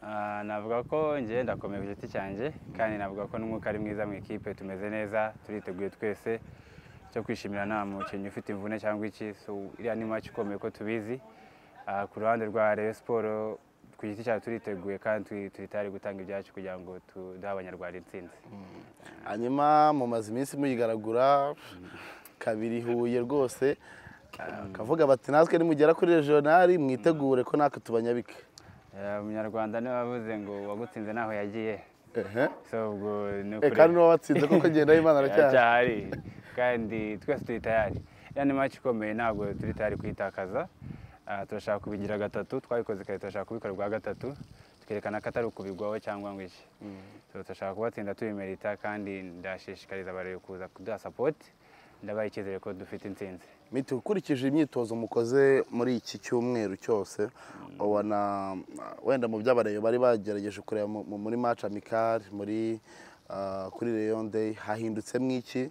Ah, navuga ko njye ndakomeye ku giti cyanjye kandi navuga ko n'umwuka ari mwiza mu ikipe tumeze neza turiteguye twese cyo kwishimira nta mukinnyi ufite imvune cyangwa iki so iriya ni match ikomeye ko tubizi Ah, ku ruhande rwa Rayon Sport ku giti cyacu turiteguye kandi turi- turi tayari gutanga ibyacu kugira ngo tudahe abanyarwanda intsinzi hanyuma mumaze iminsi muyigaragura kabiri huye rwose akavuga bati natwe nimugera kuri regionali mwitegure ko natwe tubanyabike Eh, umunyarwanda niwe wavuze ngo uwagutsinze ntaho yagiye ehe so ubwo ni Eh, ukuri kandi n'uwo watsinze koko agenda y'imana aracyari aracyahari kandi twese turi tayari iriya ni match ikomeye ntabwo turi tayari kuyitakaza Ah, turashaka kubigira gatatu twabikoze kare turashaka kubikora ubwa gatatu tukerekana ko atari ukubigwaho cyangwa ngo iki So, turashaka kubatsinda tubimerita kandi ndashishikariza abarebe kuza kuduha sapoti ndabaha icyizere ko dufite intsinzi miti ukurikije imyitozo mukoze muri iki cyumweru cyose ubona uh, wenda mu by'abareba bari bagerageje kureba mu- mu- muri match amicale muri uh, kuri Rayon Day hahindutsemwo iki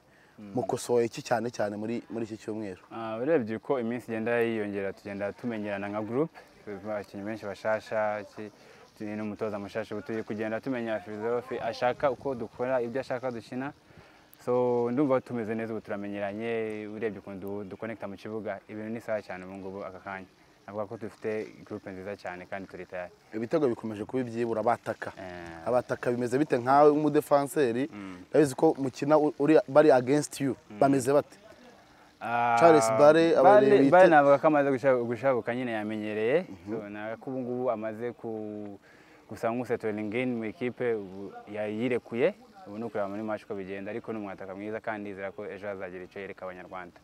mukosoye iki cyane cyane muri muri iki cyumweru Ah, urebye uko iminsi igenda yiyongera tugenda tumenyerana nka gurupe abakinnyi benshi bashasha ki- turi n'umutoza mushasha ubu turi kugenda tumenya filozofi ashaka uko dukora ibyo ashaka dukina so ndumva tumeze neza ubu turamenyeranye urebye ukuntu dukonekita mu kibuga ibintu ni sawa cyane ubu ngubu aka kanya navuga ko dufite gurupe nziza cyane kandi turi tayari ibitego bikomeje kuba ibyibura bataka Eh. abataka bimeze bite nkawe nk'umudefanseri ndabizi ko mukina u- uri bari against you bameze bate Ah, Charles Barre, abaye Barre- wite- Barre navuga ko amaze gusha- gushabuka nyine yamenyereye So, navuga ko ubu ngubu amaze ku- gusa nk'usetoriningi mu ikipe ubu yayirekuye ubu ni ukureba muri match uko bigenda ariko ni umwataka mwiza kandi ndizera ko ejo hazagira icyo yereka abanyarwanda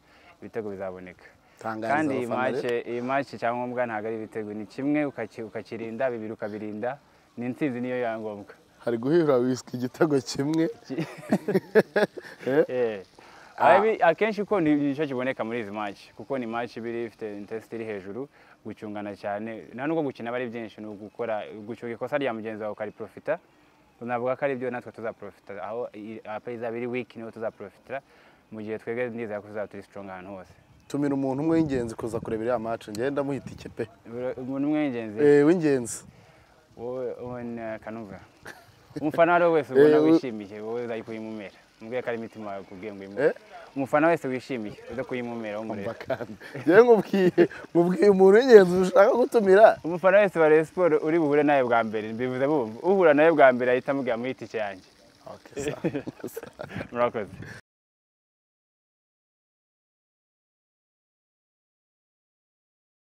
ibitego bizaboneka Tangariza kandi iyi abafana match iyi match icyangombwa ntabwo ari ibitego ni kimwe ukaki- ukakirinda bibiri ukabirinda ni intsinzi niyo yangombwa hari guhura wisika igitego kimwe Eh. Abi- akenshi uko ni nicyo kiboneka muri izi match kuko ni match iba iri- ifite intensity iri hejuru gucungana cyane nta nubwo gukina aba ari byinshi ni ugukora gucunga ikosa rya mugenzi wawe ukariprofita navuga ko ari byo natwe tuzaprofita aho i- apa izaba iri weak niho tuzaprofitira mu gihe twebwe nizera ko tuzaba turi strong ahantu hose tumira umuntu umwe w'ingenzi kuza kureba iriya match ngenda ndamuhita ikipe Bro- umuntu umwe w'ingenzi eh w'ingenzi wowe wowe na kanumva umufana wari we wese ubona Eh, we- wishimiye wowe uzayi kuyimumera mubwiye ko ari imitima yawe kubwiye ngo uyimumere Eh? umufana wese wishimiye uza kuyimumera w'umurera bakandi njyewe nkubwiye nkubwiye umuntu w'ingenzi ushaka gutumira umufana wese wa Rayon Sport uri buhure nawe bwa mbere mbivuze bumva uhura nawe bwa mbere ahita amubwira muri itike yanjye Okay, sawa. murakoze